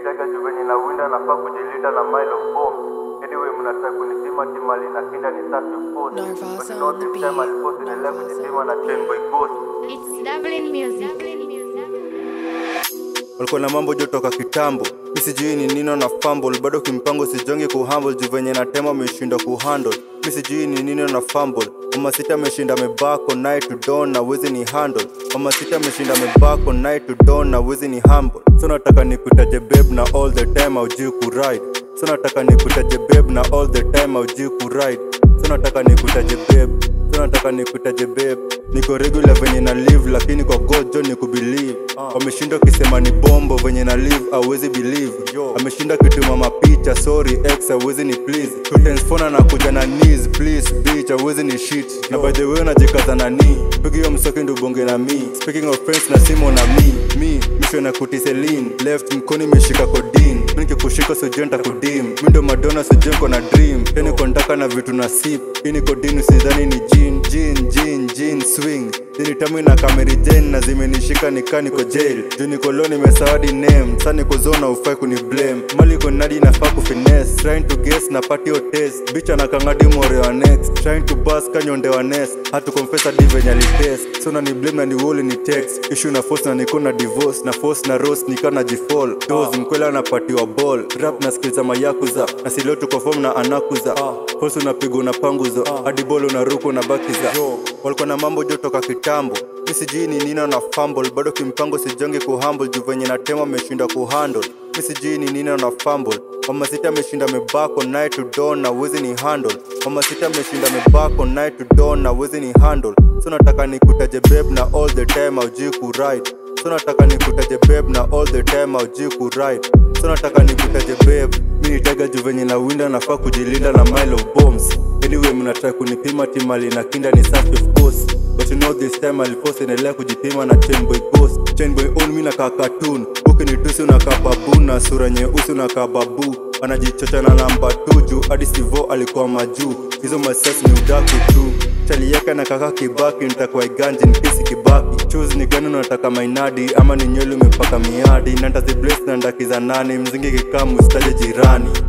nitega juu venye na winda nafaa kujilinda na mile of bomb anyway mnataka kunipima timali na kinda ni safi of course Narvaza but not on the this beat. time alipost inaendelea Narvaza kujipima on na the chain boy ghost It's Dublin music. walikuwa na mambo jotoka kitambo mi sijui ni nino na fumble bado kimpango sijongi kuhumble juu venye natema ameshinda kuhandle mi sijui ni nino na fumble mama sita ameshinda mebako night to dawn na wezi ni handle mama sita ameshinda mebako night to dawn na wezi ni humble so nataka nikutaje babe na all the time aujui kuride so nataka nikutaje babe na all the time aujui kuride so nataka nikutaje babe so nataka nikutaje babe niko regular venye na live lakini kwa god jo ni kubelieve wameshinda ukisema ni bombo venye na live awezi believe ameshinda kituma mapicha sorry ex awezi ni please tutensfona na kuja na knees please bitch awezi ni shit na by the way unajikaza na ni pigi hiyo msoki ndo bonge na mi speaking of friends na simo na mi mi misho na kutiselin left mkoni imeshika kodin mi nikikushika sojenta kudim mi ndo madona sojenko na dream teni kontaka na vitu na sip ini kodin usidhani ni jin jin jin jin swing dini tamu na kameri jen na zimenishika nika niko jail juu niko low nimesawadi name sa niko zona ufai kuni blame mali ko nadi nafaa kufines trying to guess na party or test bicha na kangadi more wa next trying to bus kanyonde wa nest hatu confess hadi venye alitest so na ni blame na ni wall ni text issue na force na niko na divorce na force na roast nika na jifall dose mkwela anapatiwa ball rap na skills za mayakuza na silo tuko form na anakuza force unapigwa na panguzo hadi ball unaruka na bakiza walikuwa na mambo jotoka kitambo mi sijui ni nino na fumble bado kimpango sijonge kuhumble juu venye natema ameshinda kuhandle mi sijui ni nino na fumble mama sita ameshinda mebako night to dawn na wezi ni handle mama sita ameshinda mebako night to dawn na wezi ni handle so nataka nikutaje babe na all the time aujui kuride so nataka nikutaje babe na all the time aujui kuride so nataka nikutaje babe mi nitega juu venye na winda nafaa kujilinda na mile of bombs anyway mnataka kunipima timali na kinda ni safi of course but you know this time alipost endelea kujipima na chainboy ghost chainboy on mi nakaa cartoon ukinitusi unakaa babu na sura nyeusi unakaa babu anajichocha na namba tu juu hadi sivo alikuwa majuu hizo masasi ni udaku tu chalieka na kaka kibaki nitakuwa iganji nikisi kibaki choose ni gani unataka mainadi ama ni nywele umepaka miadi nandazibles na ndakiza nani mzingi kikamu sitaje jirani